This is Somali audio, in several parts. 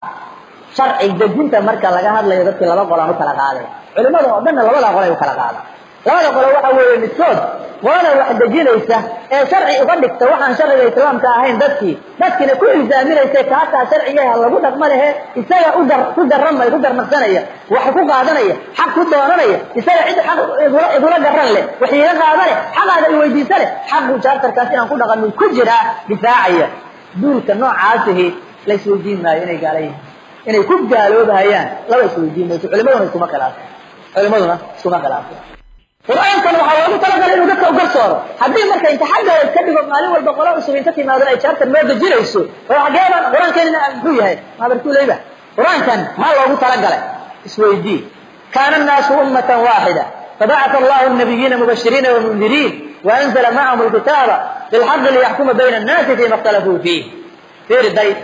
sharci dejinta marka laga hadlayo dadkii laba qolaan u kala qaaday culimada oo dhanna labada qolay u kala qaada labada qolo waxa weeye midkood qolada wax dejinaysa ee sharci uga dhigta waxaan sharciga islaamka ahayn dadkii dadkiina ku ilzaaminaysa kaataa sharcigaha lagu dhaqma lehe isaga u dar ku daramay ku darmarsanaya wax ku qaadanaya xaq ku doonanaya isaga cid xaq igula igula garan leh wax iiga qaadane xaqaada iweydiisa leh xaqu jaartarkaas inaan ku dhaqamin ku jiraa difaacaya duulka noocaasihi la isweydiin maayo inay gaala yihiin inay ku gaaloobahayaan laba isweydiin mayso culimaduna iskuma khilaafo culimaduna iskuma khilaafo qur-aankan waxaa loogu talagalay inuu dadka ugarsooro haddii marka inta xaggooda iska dhigo maalin walba qola cusub inta timaado ay jaartan loo dejinayso oo xageeba qur-aankeenina muxuu yahay maabarkuuleyba qur-aankan maa loogu talagalay isweydii kaana annaasu ummatan waaxida فبعث الله النبيين مبشرين ومنذرين وأنزل معهم الكتاب بالحق ليحكم بين الناس فيما اختلفوا فيه في البيت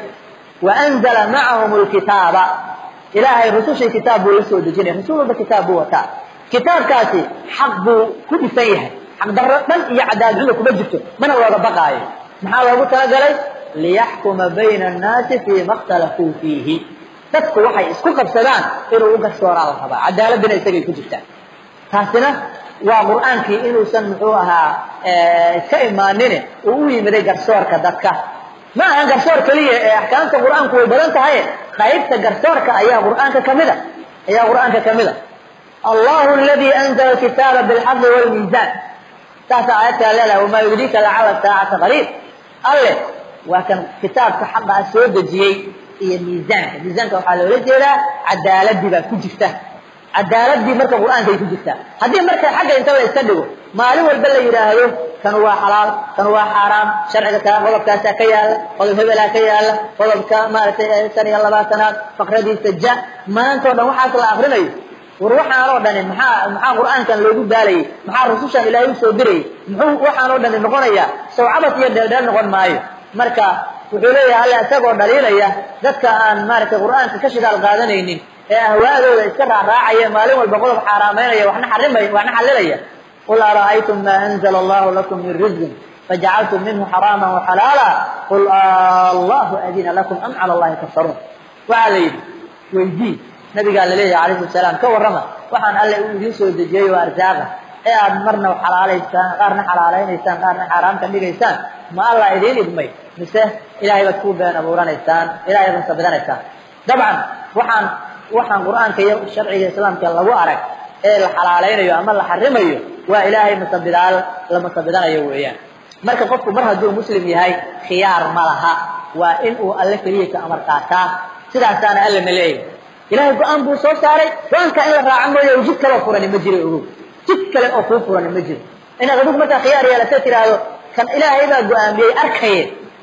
وأنزل معهم الكتاب إلهي رسول كتاب ولسوا دجين رسول كتاب وكتاب kitaabkaasi xaq buu ku dhisan yahay xaq darro dhan iyo cadaadcida kuma jirto mana looga baqaayo maxaa loogu talagalay liyaxkuma bayna annaasi fiima اkhtalafuu fiihi dadku waxay isku qabsadaan inuu u garsooraa la rabaa cadaaladina isagay ku jirtaa taasina waa qur'aankii inuusan muxuu ahaa iska imaanine uu u yimiday garsoorka dadka ma ahan garsoor keliya ee axkaamta qur'aanku way badan tahay qaybta garsoorka ayaa qur'aanka kamida ayaa qur'aanka kamida الله الذي أنزل الكتاب بالحق والميزان تاسع آياتها ليلة وما يدريك لعل الساعة قريب الله وكان كتاب حق أسود جي هي ميزان ميزان كان لو رجلا عدالة دي بقى كجفته عدالة دي مركب القرآن زي كجفته هذه مركب حق انت ولا يستدقوا ما له البلة يراهلو كان هو حلال كان هو حرام شرع كان قضب كاسا كيال قضب هبلا كيال قضب كما سنة الله سنة فقردي سجا ما انت ودن وحاصل آخرين war waxaan oo dhani maxaa maxaa qur'aankan loogu daalayay maxaa rusushan ilaahay u soo dirayay muxuu waxaan oo dhani noqonaya sawcabas iyo dheeldheel noqon maayo marka wuxuu leeyahay alla isagoo dhaliilaya dadka aan maaragtay qur'aanka ka shidaal qaadanaynin ee ahwaadooda iska raacraacaya maalin walba qodob xaaraameynaya waxna xarimay waxna xalilaya qul ara'aytum ma anzala allahu lakum min rizqin fajacaltum minhu xaraama waxalaala qul allahu adina lakum am cala allahi taftaruun waxaa la yidhi weydii nabigaa laleeyahay calayhi salaam ka warrama waxaan alle uu idiin soo dejiyey oo arsaaqa ee aad marna xalaalaysaan qaarna xalaalaynaysaan qaarna xaaraam ka dhigaysaan ma allah idiin idmay mise ilaahay baad ku been abuuranaysaan ilahay baad masabidanaysaan dabcan waxaan waxaan qur'aanka iyo sharciga islaamka lagu arag ee la xalaalaynayo ama la xarimayo waa ilaahay masabidaal la masabidanayo weeyaan marka qofku mar hadduu muslim yahay khiyaar ma laha waa in uu alle keliya ka amar qaataa sidaasaana alle ma leeyahay ilahay go-aan buu soo saaray go-aanka in la raaco mooye jid kaleo furani ma jiro ogow jid kale oo kuu furani ma jiro inaad adigu markaa khiyaar yeelata tiraahdo kan ilaahay baa go-aamiyey arkaye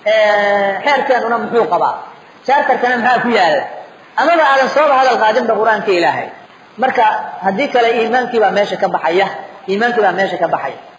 xeerkeenuna muxuu qabaa shaartarkana maxaa ku yaala amaba aadan sooba hadal qaadinba qur-aanka ilaahay marka haddii kale iimaankii baa meesha ka baxaya iimaankii baa meesha ka baxaya